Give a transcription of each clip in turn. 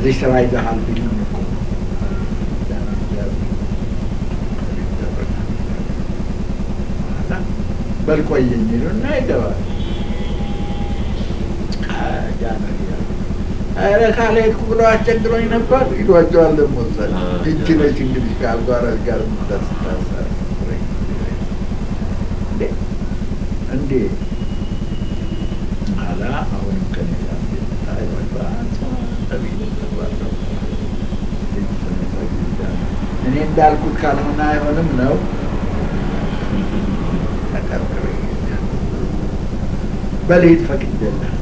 እዚህ ስራ ይዘሃል ቢሉኝ እኮ በል ቆየኝ ይሉና ይገባል። ኧረ ካልሄድኩ ብለው አስቸግሮኝ ነበር ይሏቸዋል። ደግሞ እዛ ይቺ ነች እንግዲህ ከአልጓራዝ ጋር የምታስታሳስረኝ እንዴ አላ አሁንም ከኔ ጋር እኔ እንዳልኩት ካልሆነ አይሆንም ነው። ተቀርቅሬ በልሂድ ፈቅጄልህ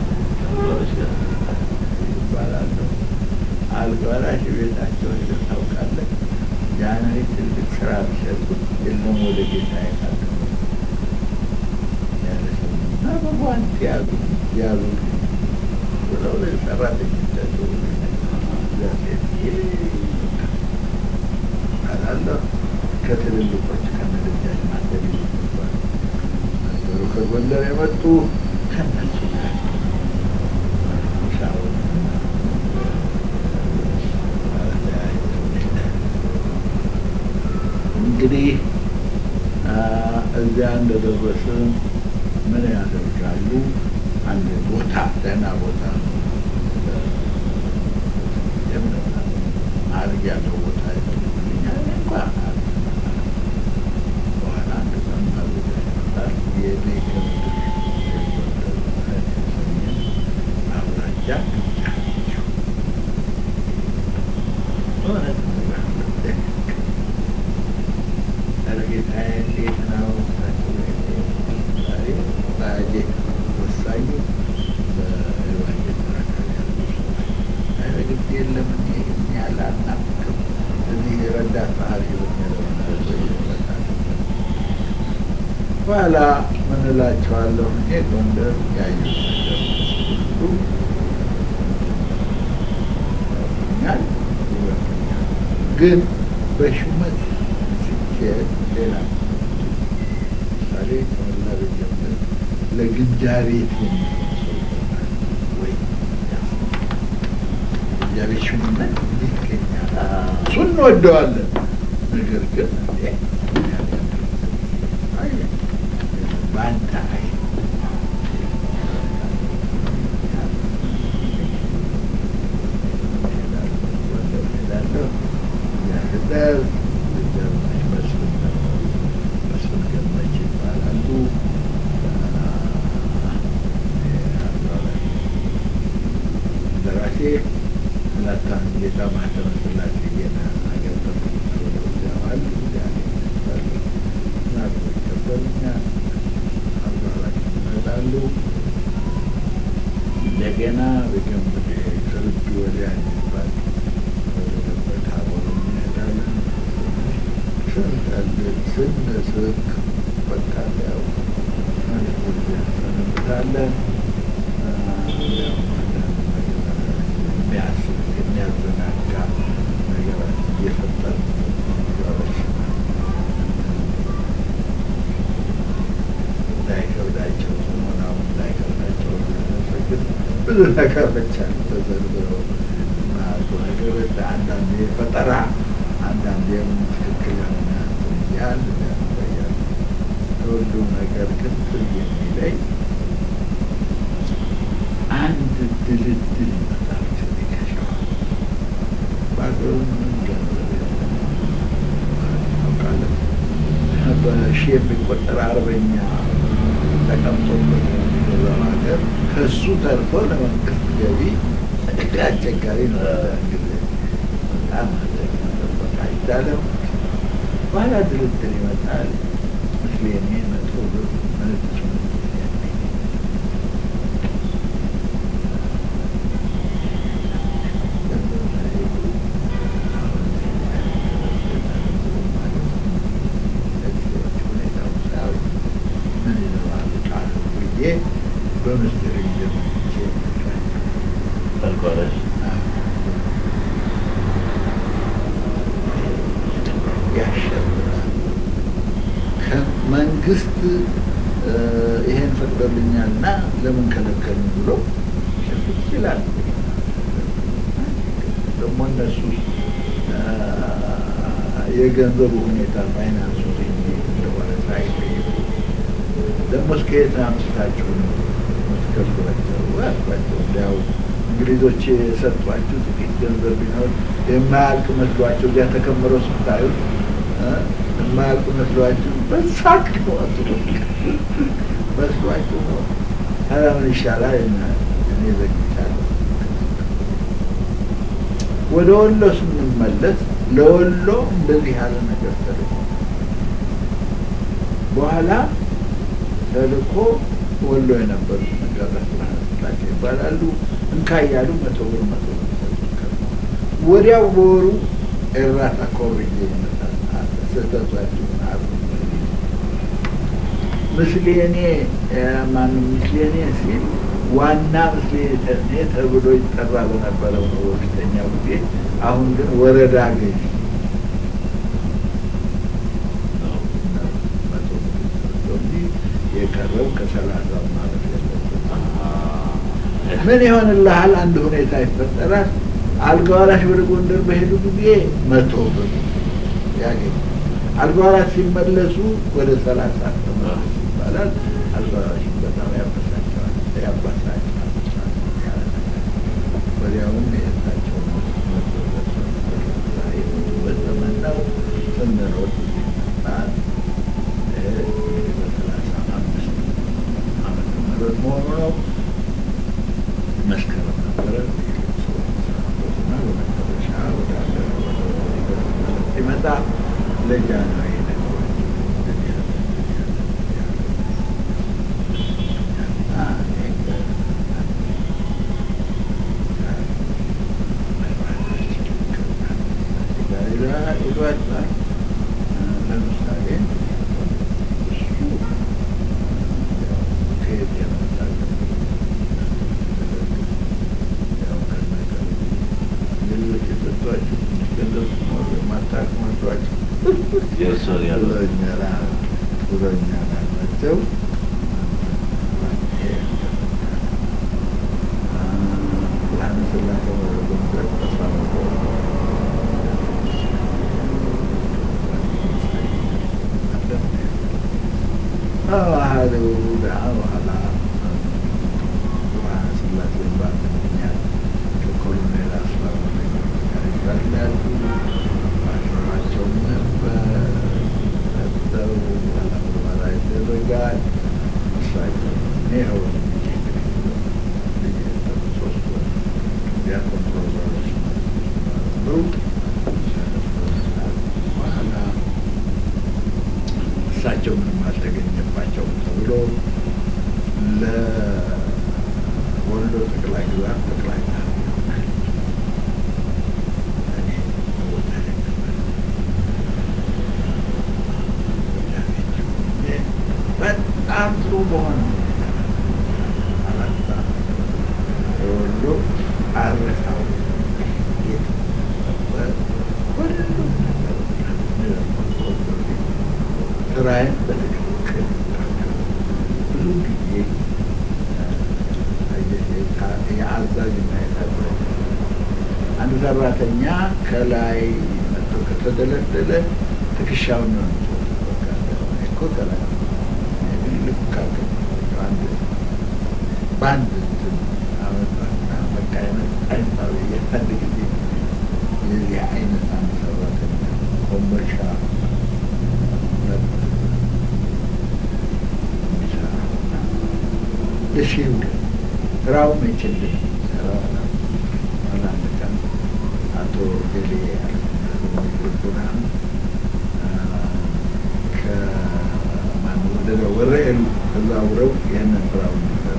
ይባላለሁ። አልጋራሽ ቤታቸው ሄደህ ታውቃለህ? ያን ትልቅ ስራ ቢሰጡት የለም ወደ ጌታ ያቃለ ያለ ሰውና በጓንት ያዙ ያዙ ብለው ሰራተኞቻቸው አላለሁ ከትልልቆች ከመደጃች ማደብ ይባል ነበሩ ከጎንደር የመጡ ከነሱ ጋር እንግዲህ እዚያ እንደደረስን ምን ያደርጋሉ? አንድ ቦታ ደህና ቦታ አድርግ ያለው ቦታ ይፈልጉልኛል። እንኳ በኋላ አንድ ቀን ይመጣል የኔ አውራጃ እውነት ጌታዬ እንዴት ነው? ዛሬ ዛሬ ወሳኙ በኤቫንጀል መካከል ያሉ ሰዎች ግድ የለም እኔ ይህን ያህል አልናፍቅም። እዚህ ረዳት ጸሐፊ በኋላ ምን እላቸዋለሁ እኔ ጎንደር ያየሁት ነገር ሁሉ ይወኛል ይወኛል ግን በሹመት ሲካሄድ ሌላ ምሳሌ ከመላ በጀምር ለግምጃ ቤት ወይ ግምጃ ቤት ሹምነት ይገኛል። እሱን እንወደዋለን። ነገር ግን በአንተ አይ ደራሴ ሁለታን ጌታ ማህተመ ስላሴ ጌና አገር ተዋል ናቶ ይቀበሉኛል። አባላት ይመጣሉ። እንደገና በገንብድ ከልብ ወዲያ የሚባል ታቦሮ እንሄዳለን። ስንጠልቅ ስንስቅ በቃ ያው ሰነብታለን። የሚያስብ የሚያዘናጋ ነገራት እየፈጠር እንዳይከብዳቸው ሆናው እንዳይከብዳቸው ግን ብዙ ነገሮች አሉ ተዘርዝረው ማቱ ነገሮች አንዳንዴ ፈጠራ አንዳንዴም ትክክል የሆነ ያህል ያቆያል። ሁሉም ነገር ግን ትዝ የሚለኝ አንድ ድልድል ይመጣል ከዚህ ከሸዋ በአገሩ ምንም ገንዘብ የለም ታውቃለህ። በሺ የሚቆጠር አርበኛ ተቀምጦበት የሚገዛው ሀገር ከሱ ተርፎ ለመንግስት ገቢ አስቸጋሪ ነው። ጊዜ በጣም በቃ አይቻልም። በኋላ ድልድል ይመጣል። ምስሌኔ መቶ ብር ነጭ በምስጢር እየመቼ አልኳለሽ ያሸብራል። መንግስት ይሄን ፈቅዶልኛልና ለምን ከለከሉ ብሎ ሽፍት ይላል። ደግሞ እነሱ የገንዘቡ ሁኔታ ፋይናንሱ እንዴት እንደሆነ ሳይጠይቁ ደግሞ እስከ የት አምስታችሁ ነው የምትከፍሏቸው አልኳቸው። እንዲያው እንግሊዞች የሰጧችሁ ጥቂት ገንዘብ ቢኖር የማያልቅ መስሏቸው እዚያ ተከምረው ስታዩት የማያልቅ መስሏችሁ በሳቅ ወጡ መስሏችሁ ነው። ኧረ ምን ይሻላል እኔ ዘግቻለሁ። ወደ ወሎ ስንመለስ ለወሎ እንደዚህ ያለ ነገር ተልኮ በኋላ ተልኮ ወሎ የነበሩት መጋራት ብርሃነ ይባላሉ። እንካ እያሉ መቶ ብር መቶ ብር ወዲያው በወሩ ኤራታ ኮርዬ ይመጣል። ስህተቷችሁ ምስሌኔ ማንም ምስሌኔ ሲል ዋና ምስሌኔ ተብሎ ይጠራ በነበረው ነው በፊተኛው ጊዜ። አሁን ግን ወረዳ ገዥ የቀረው ከሰላሳው ማለት ምን ይሆንልሃል? አንድ ሁኔታ ይፈጠራል። አልጋ ወራሽ ወደ ጎንደር በሄዱ ጊዜ መቶ ብር ያገኝ አልጋ ወራሽ ሲመለሱ ወደ ሰላሳ ተመለሱ ይባላል። አልጋ ወራሽ በጣም ያበሳቸዋል ያባሳቸዋል። ወዲያውም የእሳቸው በዘመን ነው ስንሮጥ ይመጣል። እንግዲህ በሰላሳ አምስት ዓመተ ምህረት መሆኑ ነው። መስከረም ነበረ። እና በመጨረሻ ወደ ሀገር ሲመጣ ለጃንሆይ ይሏቸዋል። ለምሳሌ እሱ ከየት የመጣ ሌሎች የሰጧቸው ገንዘብ ሲኖሩ የማታውቅ መስሏቸው ብሎኛል ብሎኛል አላቸው። ብርሃነ ሥላሴ ወደ ጎንደር ተሳመቆ ባህሉ በኋላ ብርሃነ ሥላሴ በአንድ ምክንያት ከኮሎኔል አስፋው ጋር ይባላሉ። አሽሯቸውም ነበር ሰው ምርመራ ይደረጋል። እሳቸው ይኸው ሶስት ወር ዲያቆን ፕሮዛሮች ነበሩ። በኋላ እሳቸው ምንም አልተገኘባቸውም ተብሎ ለወሎ ጠቅላይ ግዛት ጠቅላይ በጣም ጥሩ በሆነ አላጣ የወሎ አረሳው ስራዬን በትክክል ብዙ ጊዜ የአዛዥና የታዛዥ አንድ ሰራተኛ ከላይ መጥቶ ከተደለደለ ትከሻውን ነው እኮ ከላይ ግን ልክ ካልከ አንድ በአንድ እንትን አመጣና በቃ የመጣኝ ሰው የአንድ ጊዜ የዚህ አይነት አንድ ሰራተኛ ኮምቦልቻ ደስ ይውል ስራው አይችልም። አንድ ቀን አቶ ገሌ ቡናም ከማን ወደ ወረኤሉ ተዛውረው ይህንን ስራው እንዲሰሩ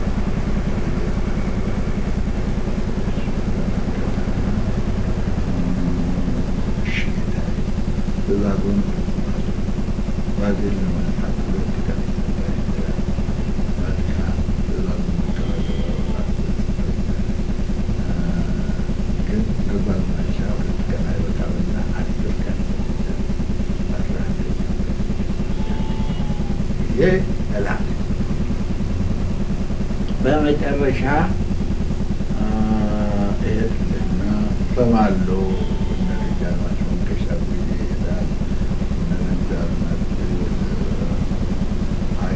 ትእዛዙን ባዜል ለማንሳት ሁለት ቀን እላል በመጨረሻ እሄድና እሰማለሁ። እነ ደጃዝማች መንገሻ ጊዜ ይሄዳል። እነ ደጃዝማች አይ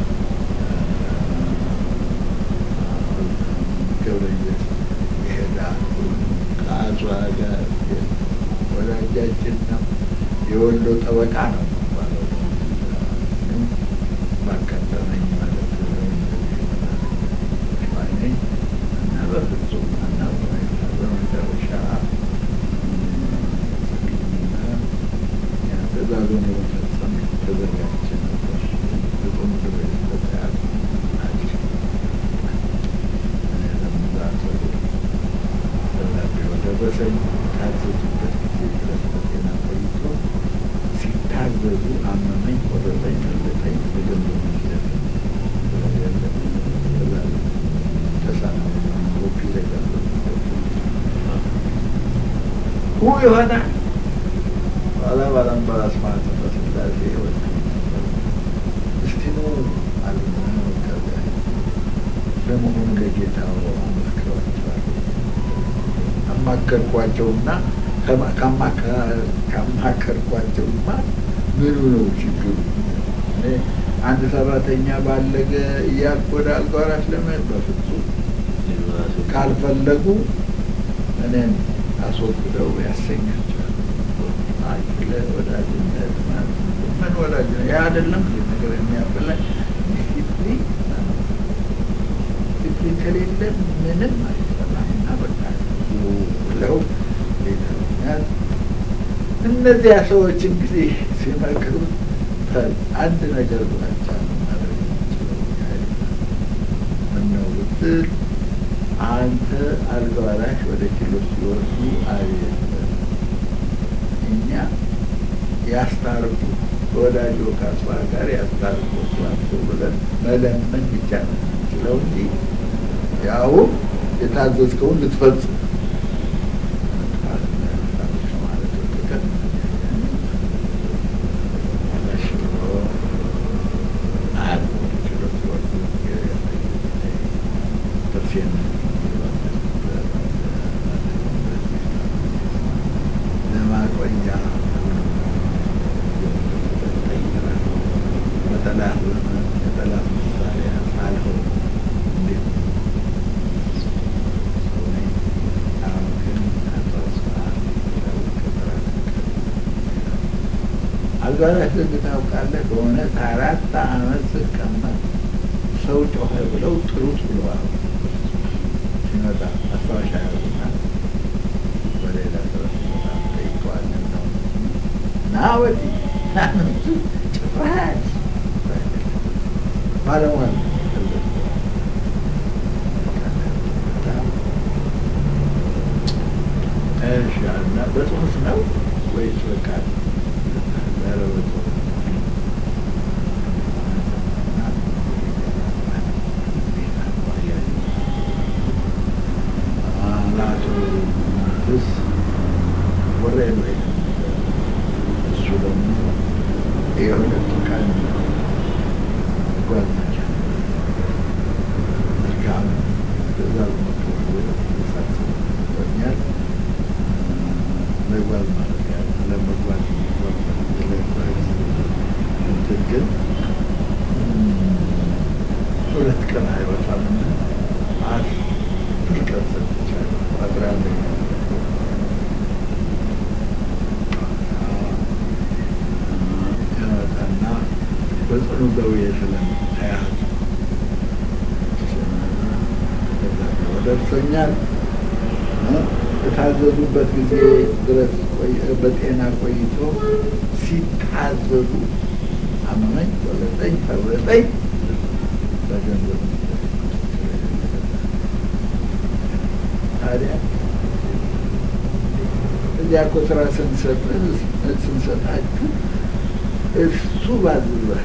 ገብረየስ ይሄዳል። ከአጽዋ ጋር ወዳጃችን ነው። የወሎ ጠበቃ ነው የሚባለው። ባጋጠመኝ ማለት ነኝ እና በፍጹም አናውቅም። በመጨረሻ ትእዛዙን የመፈጸም ተዘጋጀ ነበር። ፍጹም ተዘጋጅ ናቸው። እኔ ለምዛት ደብዳቤው ደረሰኝ። ታዘዙበት ጊዜ ድረስ በጤና ቆይቶ ሲታዘዙ አመመኝ፣ ቆረጠኝ፣ መለጠኝ በገንዘብ መስለት ሁ የሆነ ኋላ ባላምባራስ ማለት በስላሴ ወ እስቲ ኑ አሉና ከዚያ ለመሆኑ ለጌታው አመስክረዋቸዋል። አማከርኳቸውና ካማከርኳቸውማ ምኑ ነው ችግሩ? እኔ አንድ ሰራተኛ ባለገ እያልኩ ወደ አልጋ ወራሽ ለመሄድ በፍጹም ካልፈለጉ እኔን አስወግደው ያሰኛቸዋል። አይ ስለ ወዳጅነት ማለት ምን ወዳጅነት ያ አይደለም ይህ ነገር የሚያበላኝ ዲሲፕሊን ዲሲፕሊን ከሌለ ምንም አይሰራም እና በቃ ብለው ሌላኛል እነዚያ ሰዎች እንግዲህ ሲመክሩ አንድ ነገር ብላቸው ማድረግ የሚችለው ምነው ብትል አንተ አልጋ ወራሽ ወደ ችሎት ሲወርዱ አቤት እኛ ያስታርቁ ወዳጆ ካስፋ ጋር ያስታርቁ ስላቸው ብለን መለመን ብቻ ነው የምንችለው እንጂ ያው የታዘዝከውን ልትፈጽም ለማቆያ በጠላት የጠላት ምሳሌ አልፈው እንዴት አሁን ግን አልጋራሽ ዘንድ ታውቃለህ በእውነት አራት አመት ስቀመጥ ሰው ጮኸ ብለው ጥሩት ብለዋል። ሲመጣ ማስታወሻ ያዙና በሌላ ሰዎች በጣም ጠይቀዋለን ነው ና ወዲህ ናምንቱ ጭራሽ ባለሟል እሺ እና በጽሁፍ ነው ወይስ በቃ ያለበጽ አናቱ ስ ወሬ ነው እሱ ደግሞ የሁለቱ ቀን ጓደኛ መልካም ትእዛዝ መቶኛል ለጓዝ ማለት ያ ለመጓዝ እንትን ግን ሁለት ቀን አይወጣምና አስር ቀን ሰጥቻለሁ። አስራ አንደኛ ይመጣና በጽኑ ደዌ ስለምታያዝ ደርሶኛል። የታዘዙበት ጊዜ ድረስ በጤና ቆይቶ ሲታዘዙ አመመኝ፣ ቆለጠኝ፣ ፈረጠኝ በገንዘብ ታዲያ እዚያ እኮ ስራ ስንሰጥ ስንሰጣችሁ እሱ ባዝዟል፣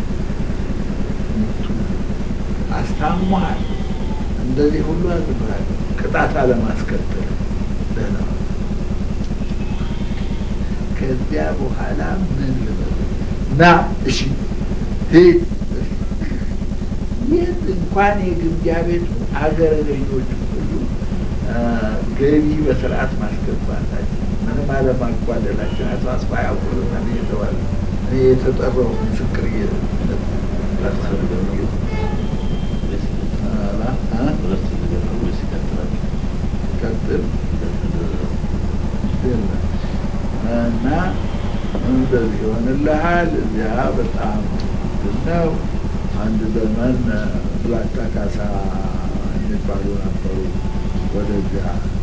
አስታሟል፣ እንደዚህ ሁሉ አዝሏል። ቅጣት አለማስከተል ደህና ከዚያ በኋላ ምን ልበል ና እሺ ሂድ የት እንኳን የግምጃ ቤቱ አገረ ገዦቹ ሁሉ ገቢ በስርዓት ማስገባታችን ምንም አለማጓደላችን አቶ አስፋ ያውቁልናል እየተባለ እኔ የተጠራው ምስክር ቀጥል እና እንደዚህ ይሆንልሃል። እዚያ በጣም ነው። አንድ ዘመን ብላታ ካሳ የሚባሉ ነበሩ። ወደዚያ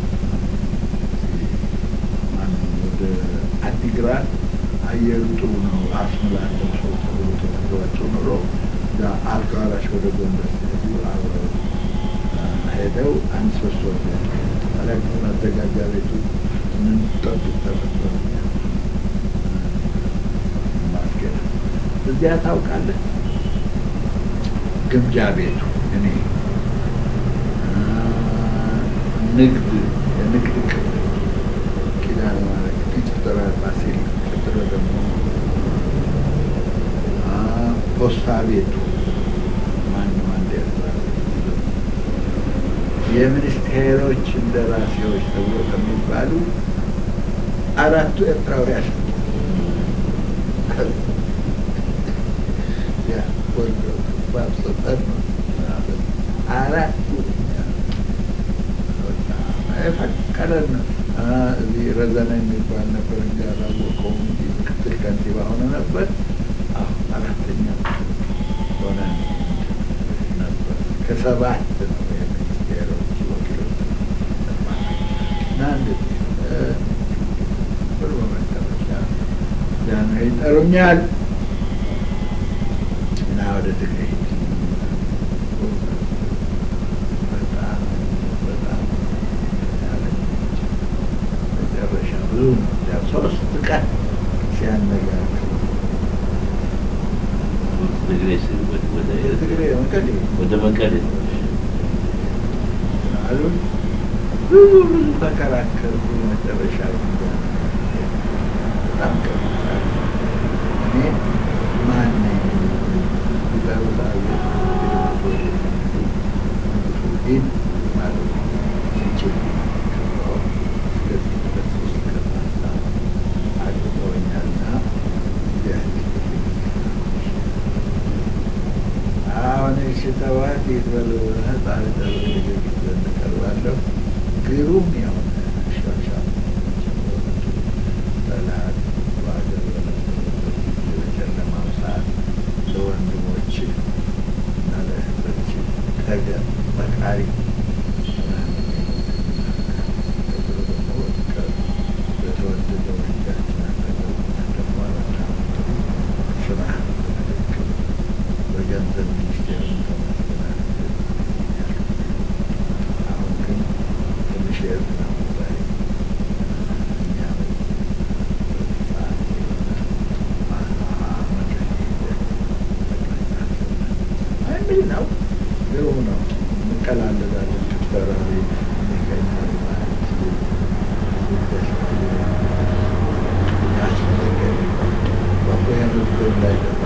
ወደ አዲግራት አየሩ ጥሩ ነው አስምላለው ሰው ተብሎ ተነግሯቸው ኑሮ አልጋ ወራሽ ወደ ጎንደር ሲሄዱ አብረው ሄደው አንድ ሶስት ወር ታዲያ ማዘጋጃ ቤቱ ምን ጠብቅ ተፈጠሩ ማስጌጥ እዚያ ታውቃለህ፣ ግምጃ ቤቱ እኔ ንግድ የንግድ ክፍል ኪዳነ ማርያም ፊት ፋሲል ቀጥሎ ደግሞ ፖስታ ቤቱ ማንም አንድ ኤርትራ የሚኒስቴሮች እንደራሴዎች ተብሎ ከሚባሉ አራቱ ኤርትራውያን አራቱ የፈቀደን እዚህ ረዘነ የሚባል ነበር እንጂ አላወቀውም እንጂ ምክትል ከንቲባ ሆነ ነበር። አራተኛ ሆነ ነበር። ከሰባት ነው የሚኒስቴሮች ወኪሎች እና እንደዚህ ብሎ መጨረሻ ጃንሆይ ይጠሩኛል እና ወደ ትግራይ በጣም በጣም መጨረሻ ብዙ ሶስት ቀን ሲያነጋግር ወደ መቀሌ አሉን። ብዙ ብዙ ተከራከሩ። መጨረሻ በጣም ቀርታል። እኔ ማን ነኝ ይጠሩታል። ሂድ ማለት ሲችል አግብተውኛልና አሁን ሽተዋት ይበሉ ህፃን ዘንድ ቀርባለሁ። ግሩም የሆነ ሻሻ ጠላት በሀገር በጨለማው ሰዓት ለወንድሞች እና ለእህቶች ተገን መካሪ በተወደደው ልጃችን አጠገብ ደግሞ ስራ በገንዘብ ሚኒስቴር ተመስግናል። አሁን ግን ትንሽ የኤርትራ ጉዳይ የሚል ነው። ግሩም ነው። እንቀላለዳለን ክፍተራዊ የሚገኛል ማለት ያስፈልገን በቆየኑት እንዳይገባ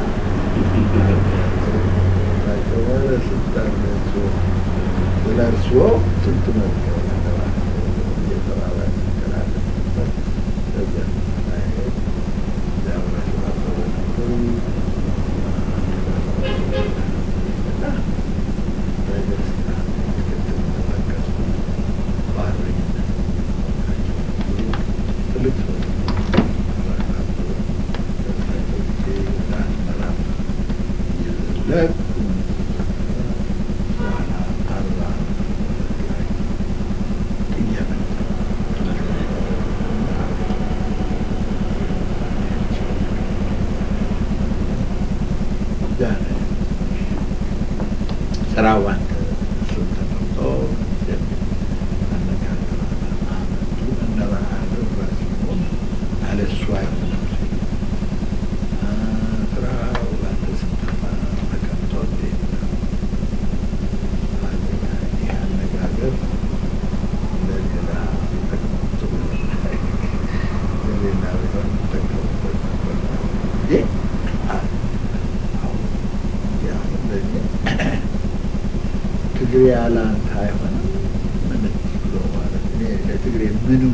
ስለ እርስዎ ስንት መዝገብ ያገባል እየተባለ እንቀላለን ነበር። ከዚያ ሳይሄድ ዚያብረሽ አበበ ነበሩ እና በደስታ ቅድም ተጠቀሱ በአርበኝነት ትልቅ ሰው ለቅ በኋላ አርባ ላይ እየመጣ ስራው አንተ እሱን ተቀምጦ አነጋገር አመቱ እነበረሃ ሲሆን አለሱ አይሆንም ስራው አንተ ስንጠፋ ተቀምጦ እንዴት ነው ይህ አነጋገር ለሌላ ቢጠቅመው ለሌላ ቢሆን ይጠቀሙበት ነበር እንዴ ትግሬ ያለ አንተ አይሆንም ምን ብሎ ማለት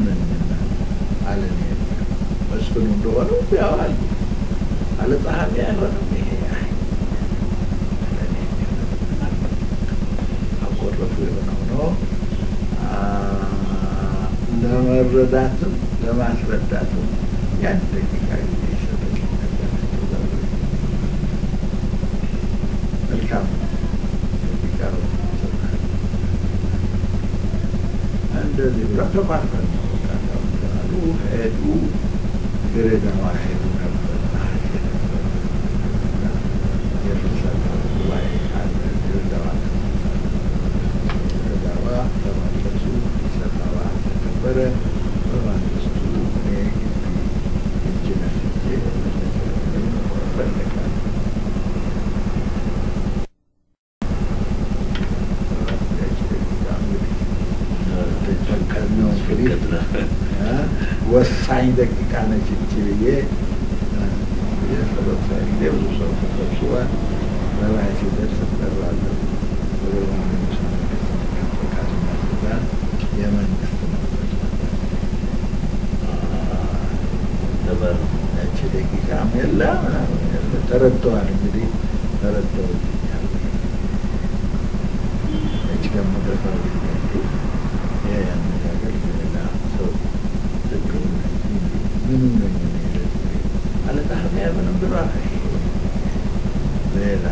ነኝና አለ። እኔ መስፍኑ እንደሆነ ያው አሉ አለ ጸሐፊ አይሆንም ይሄ አይ ለእኔ አቆረፉ የሆነው ነው ለመረዳትም ለማስረዳትም ያን ደቂቃ ጊዜ ይሰጠኝ ነበር። መልካም ደቂቃ እንደዚህ ብለው ተቋርጠን ነው አሉ ሄዱ። ድሬዳዋ ሄዱ ነበር የፍልሰታ ጉባኤ አለ ድሬዳዋ ድሬዳዋ ተመለሱ። ሰፋዋ ተከበረ። በማግስቱ እኔ ግቢ እጅ ነስቼ ፈለጋል ነው እንግዲህ ወሳኝ ደቂቃ ነች እቺ ብዬ የጸሎት ጊዜ ብዙ ሰው ተሰብስቧል። በላይ ሲደርስ እጠራለሁ ወደ መንግስት ፈቃድና ትእዛዝ የመንግስት ነው። ያቺ ደቂቃም የለ ምናምን የለ ተረድተዋል። እንግዲህ ተረድተውልኛል። እች ደግሞ ደፋው ይሄ አነጋገር ሌላ ሰው ትክክሉ ምኑ ነኝ አለ ጸሐፊ ምንም ብሎ ሌላ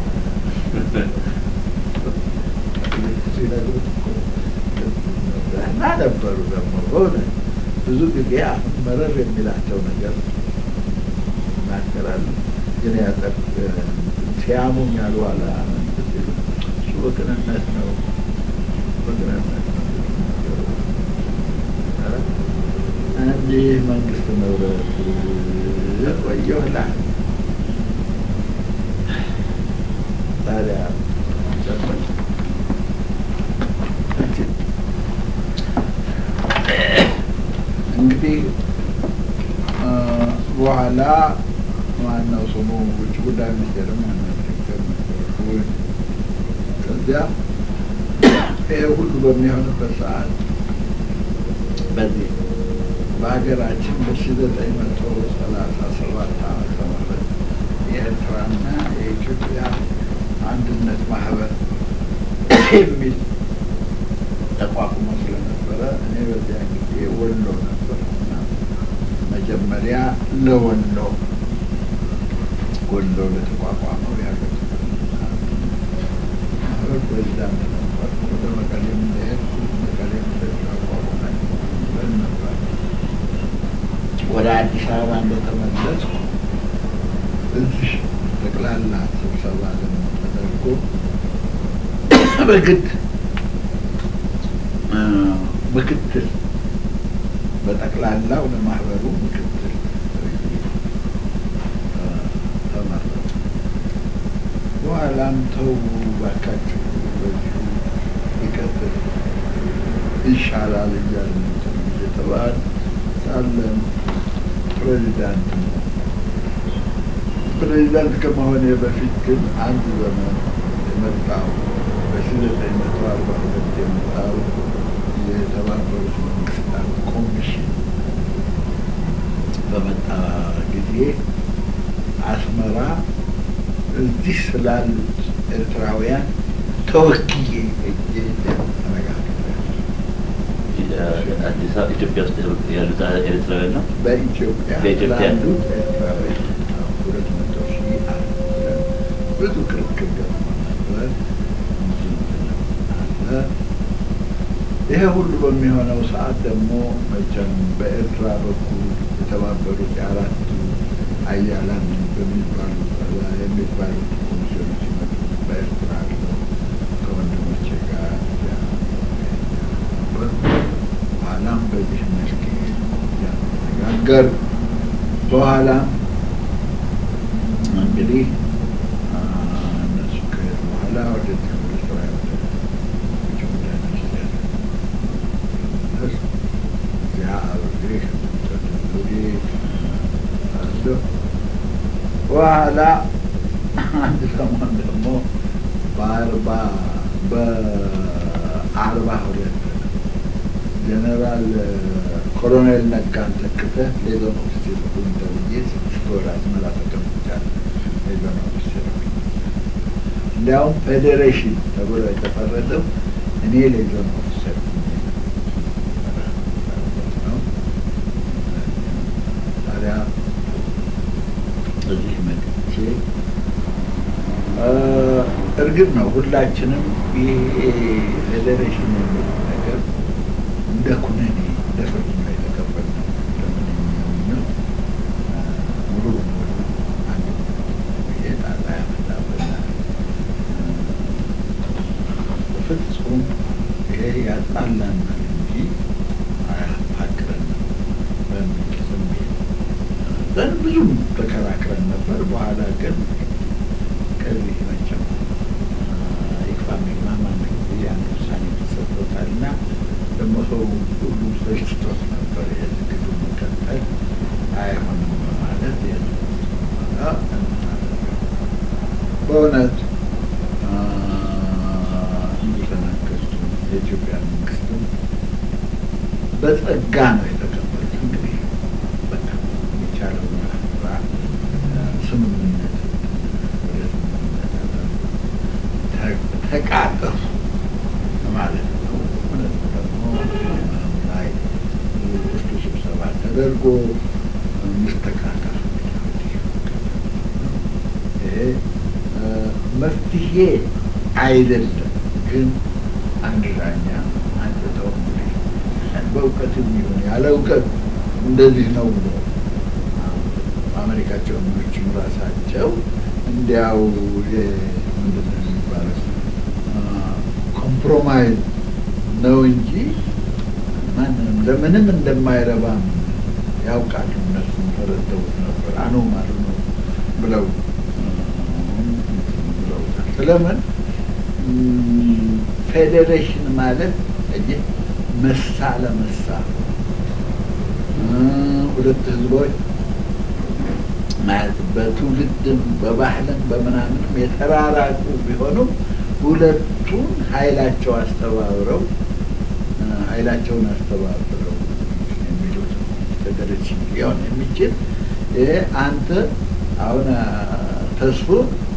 ሲነግሩት እኮ እና ነበሩ ደግሞ በእውነት ብዙ ጊዜ አሁን መረር የሚላቸው ነገር ይናገራሉ። ግን ያጠቅ ሲያሙኝ ያሉ አለ ሲሉ እሱ በቅንነት ነው በቅንነት ነው እንዲህ መንግስት ንብረት ቆየሁላ ታዲያ ጨመር እንግዲህ በኋላ ማነው ስሙ ውጭ ጉዳይ ሚኒስቴርም ከዚያ ይሄ ሁሉ በሚሆንበት ሰዓት በዚህ በሀገራችን በሺ ዘጠኝ መቶ ሰላሳ ሰባት ዓመተ ምህረት የኤርትራና የኢትዮጵያ አንድነት ማህበር የሚል ተቋቁሞ ስለነበረ እኔ በዚያ ጊዜ ወሎ ነበር እና መጀመሪያ ለወሎ ወሎ ለተቋቋመው የሀገር ማህበር ፕሬዚዳንት ነበር። ወደ መቀሌም እንደሄድ መቀሌም እንደተቋቋመ ነበር። ወደ አዲስ አበባ እንደተመለስኩ እዚህ ጠቅላላ ስብሰባ ደግሞ ተደርጎ በግድ ምክትል በጠቅላላው ለማህበሩ ምክትል ተመረጡ። በኋላም ተው ባካችሁ በዚሁ ይቀጥል ይሻላል እያልን እየተባለ ሳለን ፕሬዚዳንት ነው። ፕሬዚዳንት ከመሆኔ በፊት ግን አንድ ዘመን የመጣው በሺ ዘጠኝ መቶ አርባ ሁለት የመጣው የተባበሩት መንግስታት ኮሚሽን በመጣ ጊዜ አስመራ እዚህ ስላሉት ኤርትራውያን ተወክዬ ሄጄ አዲስ አበባ ኢትዮጵያ ውስጥ ያሉት ኤርትራውያን ነው። በኢትዮጵያ በኢትዮጵያ? ላሉት ኤርትራውያን ሁለት መቶ ሺህ አለ። ብዙ ክርክር ገጥሞ ነበር። ብዙ እንትን አለ። ይሄ ሁሉ በሚሆነው ሰዓት ደግሞ መቼም በኤርትራ በኩል የተባበሩት የአራቱ አያላን በሚባሉ የሚባሉት ኮሚሽኖች ሲመጡ በኤርትራ አለው ከወንድሞቼ ጋር ነበር። በኋላም በዚህ መስክ ያነጋገር በኋላም እንግዲህ አ፣ እነሱ ከሄዱ በኋላ ወደ ወደ ስራ ውጭ ጉዳይ ሚኒስቴር ስመለስ እዚያ አብሬ ተደውሌ አለሁ። በኋላ አንድ ሰሞን ደግሞ በአርባ በአርባ ሁለት ጀነራል ኮሎኔል ነጋን ተክተህ ሌዞን ኦፊሴር ሁን ተብዬ ስድስት ወር አስመራ ተቀምጫለሁ። ሌዞን ኦፊሴር እንዲያውም ፌዴሬሽን ተብሎ የተፈረደው እኔ ሌዞን ኦፊሰር ነው። ታዲያ እዚህ መጥቼ እርግጥ ነው ሁላችንም ይሄ ፌዴሬሽን የሚል ነገር እንደ ኩነኔ እንደ ፍርድ ነው የተቀበልነው። ለምን ሙሉ በሙሉ አንድ ይሄ ጣጣ ያመጣብናል። ፍጹም ይሄ ያጣላናል እንጂ አያፋቅረንም በሚል ስሜት ግን ብዙም ተከራክረን ነበር። በኋላ ግን ከዚህ መቼም ይክፋ ሚግባም አንድ ጊዜ አንድ ውሳኔ ተሰጥቶታል እና ደግሞ ሰው ሁሉ ሰልችቶት ነበር የዝግዱ መቀጠል አይሆንም በማለት በእውነት እንደተናገርኩ የኢትዮጵያ መንግስትም በጸጋ ነው የተቀበሉት። እንግዲህ በቃ የሚቻለው ስራ ስምምነት ወደ ስምምነት ተቃጠፉ ማለት ነው። እውነት ደግሞ ላይ ብርቱ ስብሰባ ተደርጎ ሚስተካከል ይሄ መፍትሄ አይደለም፣ ግን አንድ ዳኛ አንጥተው እንግዲህ በእውቀትም ይሁን ያለ እውቀት እንደዚህ ነው ብሎ አሜሪካቸው ኖችም ራሳቸው እንዲያው ምንድን ነው የሚባለው ኮምፕሮማይዝ ነው እንጂ ማንንም ለምንም እንደማይረባም ያውቃሉ። እነሱም ተረድተውት ነበር። አኖማሉ ነው ብለው ብለውታል። ስለምን ፌዴሬሽን ማለት እዚህ መሳ ለመሳ ሁለት ህዝቦች ማለት በትውልድም በባህልም በምናምንም የተራራቁ ቢሆኑም ሁለቱን ኃይላቸው አስተባብረው ኃይላቸውን አስተባብረው የሚሉት ፌዴሬሽን ሊሆን የሚችል ይሄ አንተ አሁን ተስፎ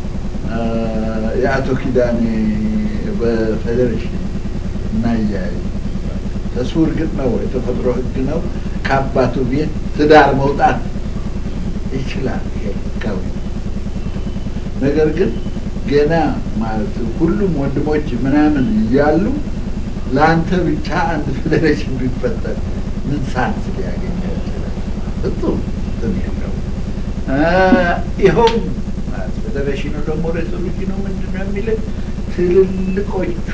የአቶ ኪዳኔ በፌዴሬሽን እናያይ ተስፎ እርግጥ ነው የተፈጥሮ ህግ ነው። ከአባቱ ቤት ትዳር መውጣት ይችላል። ይሄ ህጋዊ ነገር ግን ገና ማለት ሁሉም ወንድሞች ምናምን እያሉ ለአንተ ብቻ አንድ ፌዴሬሽን ቢፈጠር ምን ሳንስ ሊያገኘ ይችላል? ፍጹም እንትን የለው። ይኸውም ፌዴሬሽኑ ደግሞ ሬዞሉሽኑ ምንድን ነው የሚለው ትልልቆቹ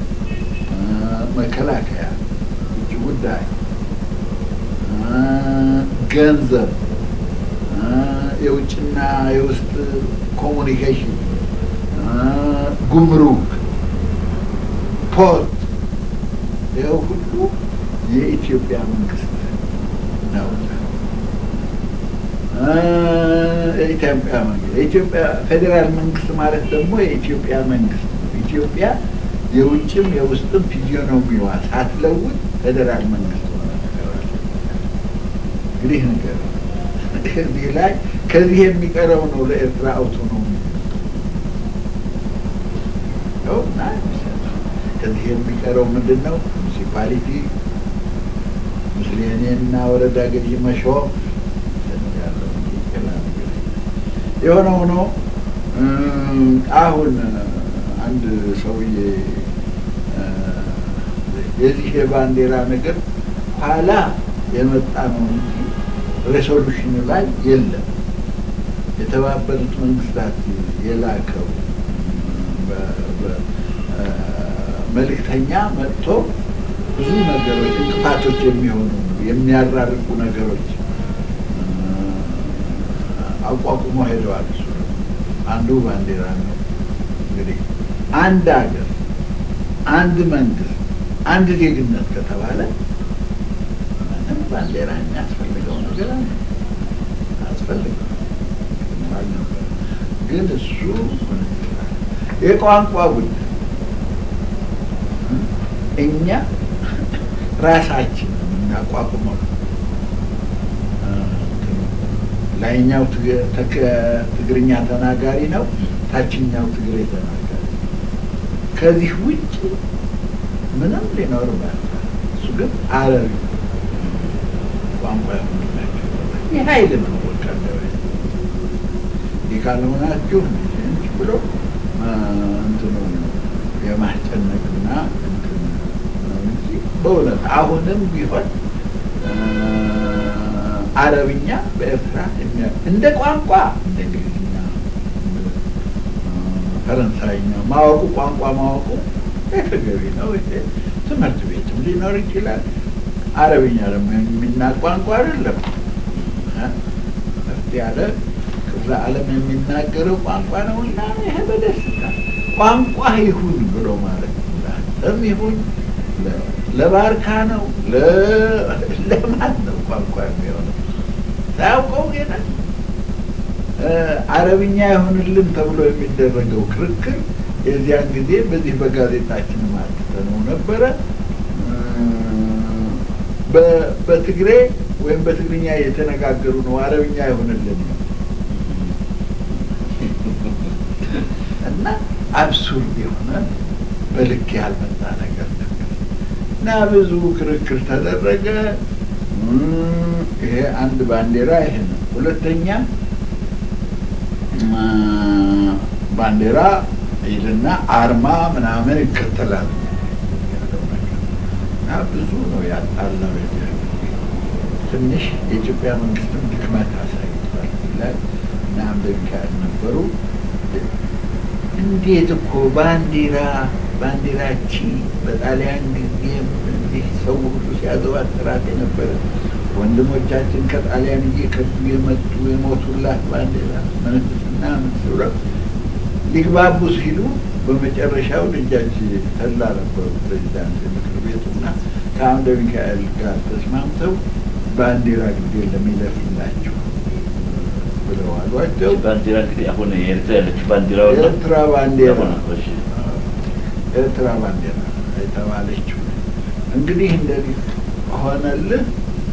መከላከያ፣ ውጭ ጉዳይ፣ ገንዘብ፣ የውጭና የውስጥ ኮሙኒኬሽን፣ ጉምሩክ፣ ፖርት ይኸው ሁሉ የኢትዮጵያ መንግስት ነው። የኢትዮጵያ መንግስት የኢትዮጵያ ፌዴራል መንግስት ማለት ደግሞ የኢትዮጵያ መንግስት ነው። ኢትዮጵያ የውጭም የውስጥም ፊዚዮኖሚዋ ሳትለውጥ ፌዴራል መንግስት ሆነ እንግዲህ ነገር ከዚህ ላይ ከዚህ የሚቀረው ነው ለኤርትራ አውቶኖሚ ነውና ከዚህ የሚቀረው ምንድን ነው? ሙኒሲፓሊቲ ምስሌኔና ወረዳ ገዢ መሾም የሆነ ሆኖ አሁን አንድ ሰውዬ የዚህ የባንዲራ ነገር ኋላ የመጣ ነው እንጂ ሬሶሉሽን ላይ የለም። የተባበሩት መንግስታት የላከው መልእክተኛ መጥቶ ብዙ ነገሮች እንቅፋቶች የሚሆኑ የሚያራርቁ ነገሮች አቋቁሞ ሄደዋል። እሱ አንዱ ባንዲራ ነው። እንግዲህ አንድ ሀገር፣ አንድ መንግስት፣ አንድ ዜግነት ከተባለ ምንም ባንዲራ የሚያስፈልገው ነገር አለ አስፈልገው ግን እሱ የቋንቋ ጉዳይ እኛ ራሳችን አቋቁመው ላይኛው ትግርኛ ተናጋሪ ነው፣ ታችኛው ትግሬ ተናጋሪ። ከዚህ ውጭ ምንም ሊኖር ማለት እሱ ግን አረቢ ቋንቋ ያሆንላቸው ይህ ኃይል ነው። በቃ ይህ ካልሆናችሁ እንጂ ብሎ እንትኑ የማስጨነቅና እንትን ነው እንጂ በእውነት አሁንም ቢሆን አረብኛ በኤርትራ እንደ ቋንቋ እንደ እንግሊዝኛ፣ ፈረንሳይኛ ማወቁ ቋንቋ ማወቁ ተገቢ ነው። ትምህርት ቤትም ሊኖር ይችላል። አረብኛ ደግሞ የሚናቅ ቋንቋ አይደለም። ከፍ ያለ ክፍለ ዓለም የሚናገረው ቋንቋ ነው እና ይሄ በደስታ ቋንቋ ይሁን ብሎ ማለት ለአንተም ይሁን ለባርካ ነው ለማን ነው ቋንቋ የሚሆነው? ሳያውቀው ጌታ አረብኛ ይሆንልን ተብሎ የሚደረገው ክርክር የዚያን ጊዜ በዚህ በጋዜጣችን ማትተነው ነበረ። በትግሬ ወይም በትግርኛ የተነጋገሩ ነው አረብኛ ይሆንልን ነው እና አብሱርድ የሆነ በልክ ያልመጣ ነገር ነበር እና ብዙ ክርክር ተደረገ። ይሄ አንድ ባንዲራ ይሄ ነው። ሁለተኛ ባንዲራ ይልና አርማ ምናምን ይከተላል እና ብዙ ነው ያጣላው። ትንሽ የኢትዮጵያ መንግስትም ድክመት አሳይቷል ይላል እና አምደሚካኤል ነበሩ። እንዴት እኮ ባንዲራ ባንዲራቺ በጣሊያን ጊዜም እንዲህ ሰው ሁሉ ሲያዘዋትራት የነበረ ወንድሞቻችን ከጣሊያን እየከዱ የመጡ የሞቱላት ባንዲራ ምንትና ምስብረት ሊግባቡ ሲሉ በመጨረሻው ልጃች ተላ ነበሩ ፕሬዚዳንት የምክር ቤቱና ከአምደ ሚካኤል ጋር ተስማምተው ባንዲራ ጊዜ ለሚለፍላቸው ብለው አሏቸው። ባንዲራ እንግዲህ አሁን የኤርትራ ያለችው ባንዲራ ኤርትራ ባንዲራ ኤርትራ ባንዲራ የተባለችው እንግዲህ እንደዚህ ሆነልህ።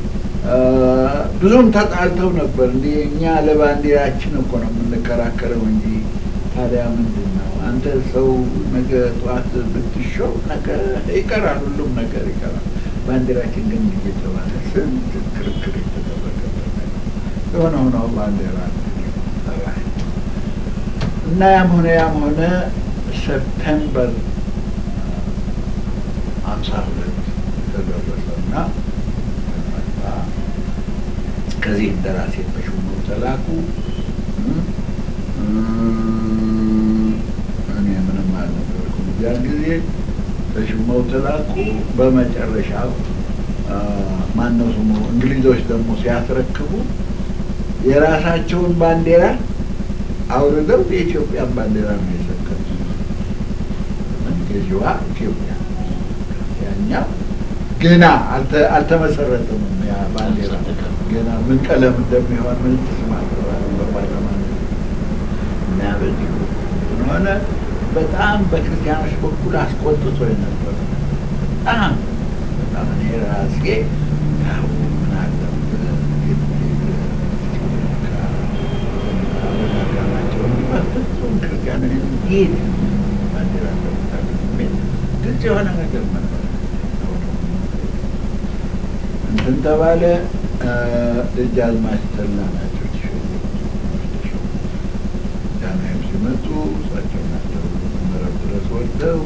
ብዙም ተጣልተው ነበር። እንዲህ እኛ ለባንዲራችን እኮ ነው የምንከራከረው እንጂ ታዲያ ምንድን ነው አንተ ሰው ነገ ጠዋት ብትሾው ነገር ይቀራል፣ ሁሉም ነገር ይቀራል። ባንዲራችን ግን እየተባለ ስንት ክርክር የተደረገበት የሆነ ሆኖ ባንዲራ እና ያም ሆነ ያም ሆነ ሰፕተምበር ሀምሳ ሁለት ተደረሰ እና ከዚህ እንደራሴ ተሾመው ተላኩ። እኔ ምንም አልነበርኩም እዚያን ጊዜ ተሾመው ተላኩ። በመጨረሻው ማነው ስሙ እንግሊዞች ደግሞ ሲያስረክቡ የራሳቸውን ባንዲራ አውርደው የኢትዮጵያን ባንዲራ ነው የሰቀሉት። ገዥዋ ኢትዮጵያ ያኛው ገና አልተመሰረተም። ያ ባንዲራ ገና ምን ቀለም እንደሚሆን ምን ተስማምተዋል በፓርላማ እና በዚሁ ሆነ። በጣም በክርስቲያኖች በኩል አስቆጥቶ የነበረ በጣም በጣም እኔ ራሴ ያው ምን አለበት አረጋጋናቸው እንጂ በፍጹም ክርስቲያን እንዴት ባንዲራ እንደምታገኝ ግልጽ የሆነ ነገር ነበር። እንትን ተባለ። ደጃዝማች ተላ ናቸው ጃንሆይም ሲመጡ እሳቸው ናቸው መረብ ድረስ ወርደው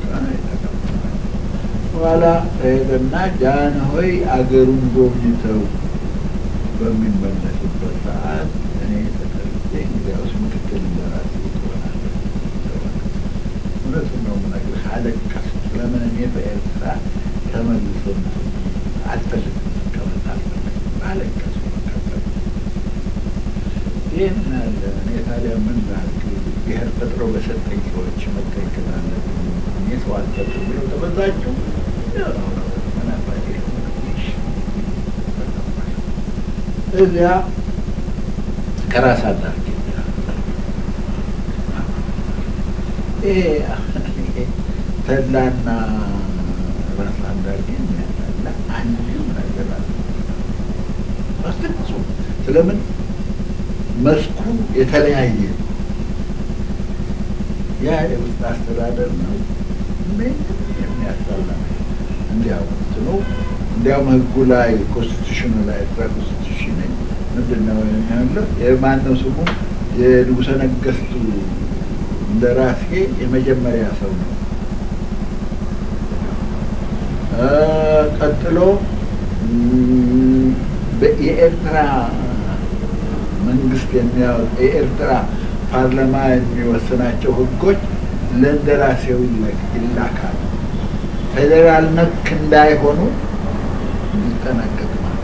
በኋላ ሄደና ጃንሆይ አገሩን ጎብኝተው በሚመለሱበት ሰዓት እኔ ተጠርቼ እንግዲያውስ ምክትል እንደራሴ ትሆናለህ። እውነቱን ነው የምነግርህ። አለቀስኩ። ለምን እኔ በኤርትራ ተመልሶ አልፈልግም መቀመጥ አልፈልግም። አለቀስኩ። ይህን አለ እኔ ታዲያ ምን ላድርግ? ብሔር ፈጥሮ በሰጠኝ ሰዎች መከልከል አለብኝ። እኔ ሰው አልፈጥር ብለው ተበዛጩ። ምን አባቴ እዚያ ከራስ አዳርጌ ተላና ራስ አንዳርጌ የሚያጣላ አንድም ነገር ስለምን መስኩ የተለያየ ነው። ያ የውስጥ አስተዳደር ነው። ምን የሚያስጠላ እንዲያው እንትኑ እንዲያውም ህጉ ላይ ኮንስቲቱሽኑ ላይ ኤርትራ ኮንስቲቱሽን ምንድን ነው ያለው? የማነው ስሙ የንጉሠ ነገሥቱ እንደራሴ የመጀመሪያ ሰው ነው። ቀጥሎ የኤርትራ መንግስት የሚያወጥ የኤርትራ ፓርላማ የሚወስናቸው ህጎች ለእንደራሴው ይላካል። ፌዴራል ነክ እንዳይሆኑ እንዲጠነቀቅ ማለት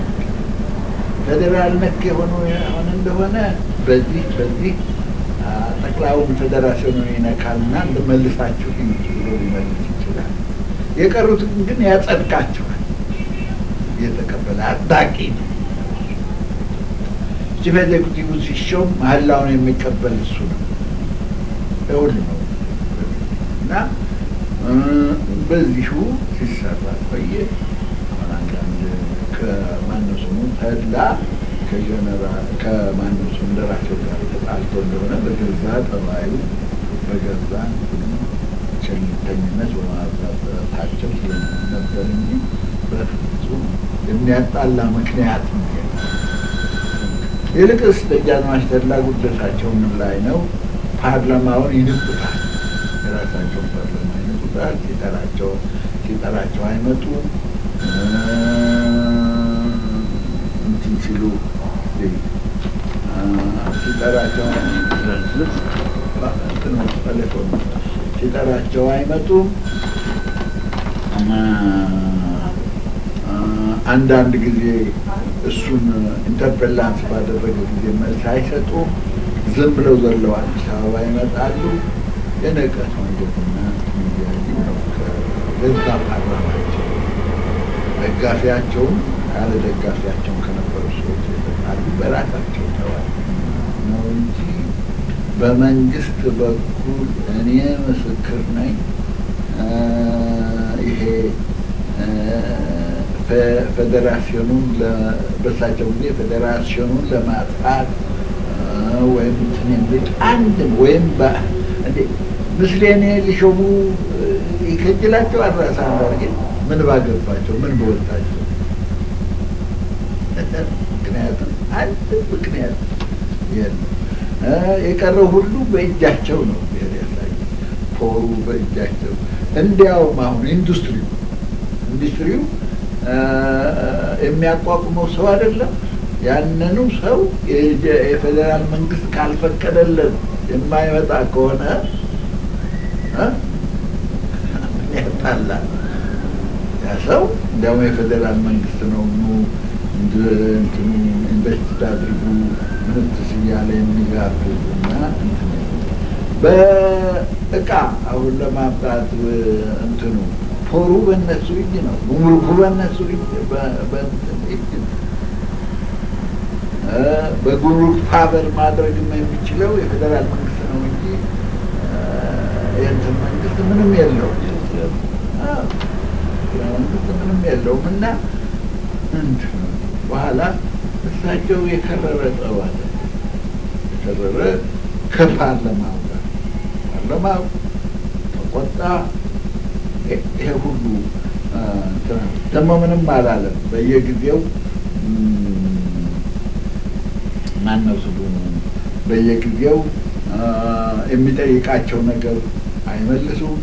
ፌዴራል ነክ የሆኑ የሆነ እንደሆነ በዚህ በዚህ ጠቅላዩን ፌዴራሲዮን ይነካልና እንድመልሳችሁ ብሎ ሊመልስ ይችላል። የቀሩትን ግን ያጸድቃቸዋል። እየተቀበለ አዳቂ ነው። ቺፍ ኤግዜኩቲቭ ሲሾም መሀላውን የሚቀበል እሱ ነው። እውል ነው እና በዚሁ ሲሰራ ቆየ። አሁን አንዳንድ ከማነው ስሙ ተድላ ከጀነራል ከማነው ስሙ እንደራሴው ጋር ተጣልቶ እንደሆነ በገዛ ጠባዩ በገዛ ቸልተኝነት በማብዛታቸው ስለነበር እንጂ በፍጹም የሚያጣላ ምክንያት ነው። ይልቅስ ደጃዝማች ተድላ ጉደታቸው ምን ላይ ነው? ፓርላማውን ይንቁታል። የራሳቸውን ፓርላማ ይንቁታል። ሲጠራቸው ሲጠራቸው አይመጡ እንትን ሲሉ ሲጠራቸው ሲጠራቸው አይመጡም። አንዳንድ ጊዜ እሱን ኢንተርፔላንስ ባደረገ ጊዜ መልስ አይሰጡም። ዝም ብለው ዘለው አዲስ አበባ ይመጣሉ። የንቀት ወንጀልና ሚያዩ ነው። ከገዛ ፓርላማቸው ደጋፊያቸውን ያለ ደጋፊያቸውን ከነበሩ ሰዎች የተጣሉ በራሳቸው ተዋል ነው እንጂ በመንግስት በኩል እኔ ምስክር ነኝ ይሄ ፌዴራሲዮኑን በሳቸው ጊዜ ፌዴራሲዮኑን ለማጥፋት ወይም እንትን የሚል አንድም ወይም ምስሌኔ ሊሾሙ ይከጅላቸው አራሳ አንዳርጌ ምን ባገባቸው ምን በወጣቸው ምክንያቱም አንድ ምክንያት የለም። የቀረው ሁሉ በእጃቸው ነው። ብሔር ያሳየ ፖሩ በእጃቸው እንዲያውም አሁን ኢንዱስትሪው ኢንዱስትሪው የሚያቋቁመው ሰው አይደለም። ያንኑ ሰው የፌዴራል መንግስት ካልፈቀደለን የማይመጣ ከሆነ ምን ያጣላል? ያ ሰው እንዲያውም የፌዴራል መንግስት ነው ኑ እንትኑ ኢንቨስት አድርጉ ምንትስ እያለ የሚጋብዝ እና እንትን በእቃ አሁን ለማምጣት እንትኑ ፖሩ በእነሱ እጅ ነው። ጉምሩኩ በእነሱ እጅ እጅ ነው። በጉምሩክ ፋበር ማድረግም የሚችለው የፌዴራል መንግስት ነው እንጂ የእንትን መንግስት ምንም የለውም። መንግስት ምንም የለውም እና እንትን በኋላ እሳቸው የከረረ ጠብ አለ። የከረረ ከፓርላማው ጋር ፓርላማው ተቆጣ። ይሄ ሁሉ ደግሞ ምንም አላለም። በየጊዜው ማነው ስሉ በየጊዜው የሚጠይቃቸው ነገር አይመልሱም።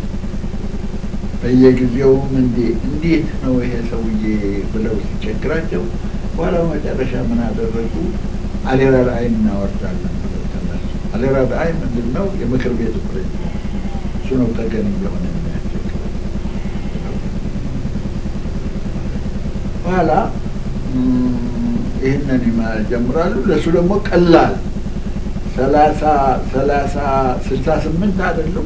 በየጊዜውም እንዴ እንዴት ነው ይሄ ሰውዬ ብለው ሲቸግራቸው በኋላ መጨረሻ ምን አደረጉ? አሌራ ራዕይ እናወርዳለን ብለው ተነሱ። አሌራ ራዕይ ምንድን ነው? የምክር ቤቱ ፕሬዚዳንት እሱ ነው ተገን የሆነ የሚያስቸግረው። በኋላ ይህንን ይጀምራሉ። ለእሱ ደግሞ ቀላል ሰላሳ ሰላሳ ስልሳ ስምንት አይደሉም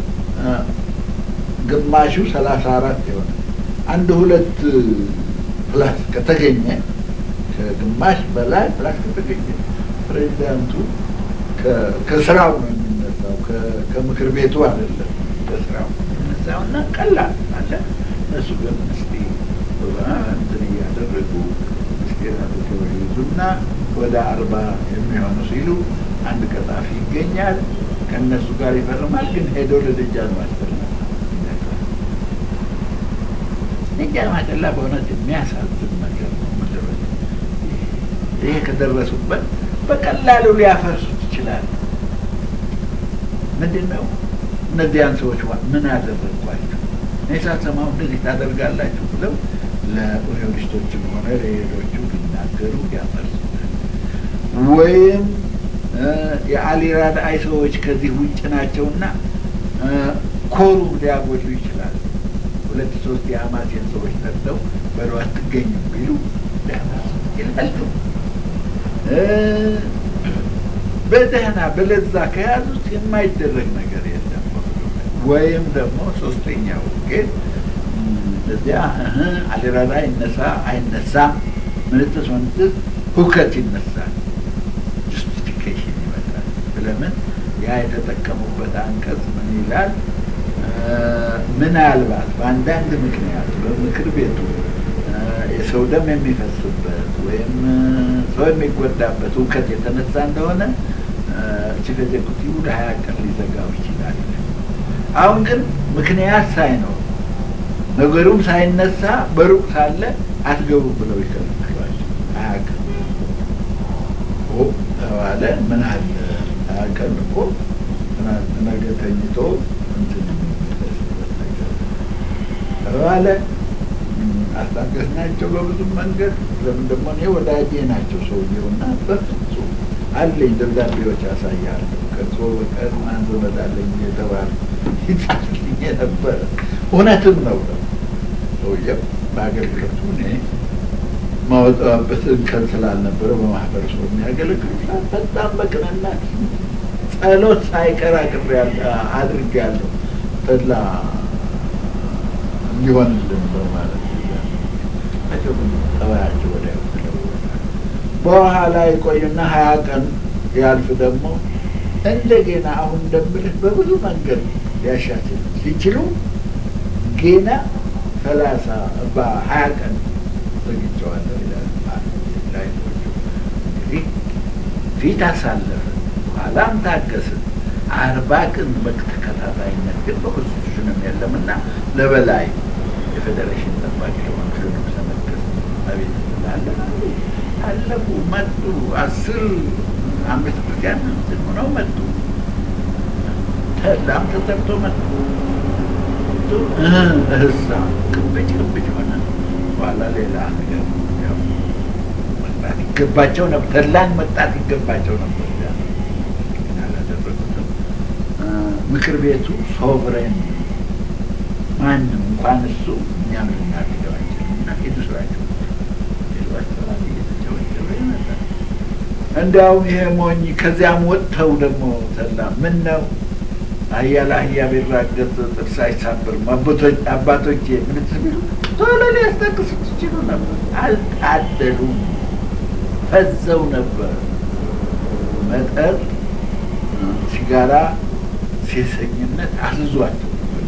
ግማሹ ሰላሳ አራት የሆነ አንድ ሁለት ፕላስ ከተገኘ ከግማሽ በላይ ፕላስ ከተገኘ ፕሬዚዳንቱ ከስራው ነው የሚነሳው፣ ከምክር ቤቱ አይደለም። ከስራው የሚነሳው እና ቀላል አለ። እነሱ ግን እስቲ እንትን እያደረጉ ምስጢር አድርገው ይዙና ወደ አርባ የሚሆኑ ሲሉ አንድ ቀጣፊ ይገኛል። ከእነሱ ጋር ይፈርማል። ግን ሄዶ ለደጃዝማች ጠላ ደጃዝማች ጠላ በእውነት የሚያሳዝን ነገር ነው። ምድር ይሄ ከደረሱበት በቀላሉ ሊያፈርሱት ይችላል። ምንድን ነው እነዚያን ሰዎች ምን አደረግኳቸው? እኔ ሳሰማው እንደዚህ ታደርጋላችሁ ብለው ለኦሪዮኒስቶችም ሆነ ለሌሎቹ ሊናገሩ ያፈርሱታል። ወይም የአሊ ራድአይ ሰዎች ከዚህ ውጭ ናቸውና ኮሩ ሊያጎሉ ይችላል። ሁለት ሶስት የአማቴን ሰዎች ጠርተው በሉ አትገኙም ቢሉ ሊያፈርሱ ይላሉ። በደህና በለዛ ከያዙት የማይደረግ ነገር የለም። ወይም ደግሞ ሶስተኛው ግን እዚያ አሊራዳ ይነሳ አይነሳም ምንትስ ምንትስ ሁከት ይነሳል፣ ጁስቲፊኬሽን ይመጣል። ስለምን ያ የተጠቀሙበት አንቀጽ ምን ይላል? ምናልባት በአንዳንድ ምክንያት በምክር ቤቱ የሰው ደም የሚፈስበት ወይም ሰው የሚጎዳበት እውከት የተነሳ እንደሆነ ቺፍ ኤዜኩቲቭ ለሀያ ቀን ሊዘጋው ይችላል። አሁን ግን ምክንያት ሳይኖር ነገሩም ሳይነሳ በሩቅ ሳለ አትገቡ ብለው ይከለክሏል። ሀያ ቀን ተባለ። ምን አለ ሀያ ቀን እኮ ነገ ተኝቶ እንትን የሚመለስበት ነገር ተባለ። አስታገስናቸው በብዙ መንገድ። ለምን ደግሞ እኔ ወዳጄ ናቸው ሰውየውና በፍጹም አለኝ ደብዳቤዎች ያሳያለሁ። ከእርሶ በቀር ማን ዘመድ አለኝ የተባለ ይጻፍልኝ የነበረ እውነትም ነው ነው ሰውየው በአገልግሎቱ እኔ ማወጣበት እንከን ስላልነበረ በማህበረሰቡ የሚያገለግሉ በጣም በቅንነት ጸሎት ሳይቀር አድርጌያለሁ ተድላ እንዲሆንልን በማለት ጠባያቸው ወዲያ በኋላ ይቆዩና ሀያ ቀን ያልፍ ደግሞ እንደገና አሁን እንደምልህ በብዙ መንገድ ሊያሻሽል ሲችሉ ገና ሰላሳ በሀያ ቀን ዘግቼዋለሁ ይላል። እንግዲህ ፊት አሳለፍን፣ በኋላም ታገስን። አርባ ቀን በተከታታይነት ግን በኮንስቲቱሽንም የለም እና ለበላይ የፌዴሬሽን ጠባቂ ለሆኑ ንጉሠ ነገሥት አቤት ስላለ አለፉ መጡ። አስር አምስት ክርስቲያን እንትን ሆነው መጡ። ተላም ተሰርቶ መጡ። እህሳ ቅብጭ ቅብጭ ሆነ። በኋላ ሌላ ነገር መጣት ይገባቸው ነበር። ተላን መጣት ይገባቸው ነበር። አላደረጉትም። ምክር ቤቱ ሶቨሬን ማንም እንኳን እሱ እኛም ልናደርገው አንችልም እና ሄዱ ስራቸው እንዲያውም ይሄ ሞኝ ከዚያም ወጥተው ደግሞ ተላ ምን ነው አህያ ለአህያ ቢራገጥ ጥርስ አይሳብርም። አባቶቼ ምን ትቢሉ ቶሎ ሊያስጠቅሱት ይችሉ ነበር። አልታደሉም፣ ፈዘው ነበር። መጠጥ፣ ሲጋራ፣ ሴሰኝነት አስዟቸው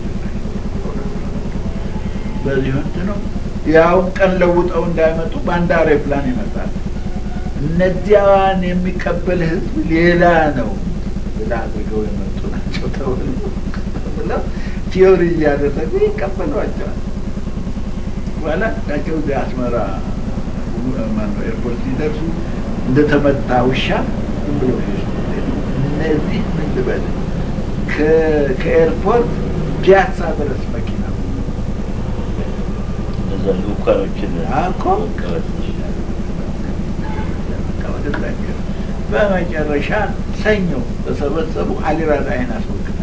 በዚህ ወቅት ነው ያውም ቀን ለውጠው እንዳይመጡ በአንድ አውሮፕላን ይመጣል። እነዚያን የሚቀበል ህዝብ ሌላ ነው ብላ አድርገው የመጡ ናቸው ተብለው ቲዮሪ እያደረጉ ይቀበሏቸዋል። በኋላ ናቸው እዚህ አስመራ ማነው ኤርፖርት ሲደርሱ እንደተመታ ውሻ ዝም ብሎ እነዚህ ምን ልበል ከኤርፖርት ፒያሳ ድረስ መኪና እነዛ ልኡካኖችን አኮ በመጨረሻ ሰኞ ተሰበሰቡ። አሊራዳይን አስወገዱ።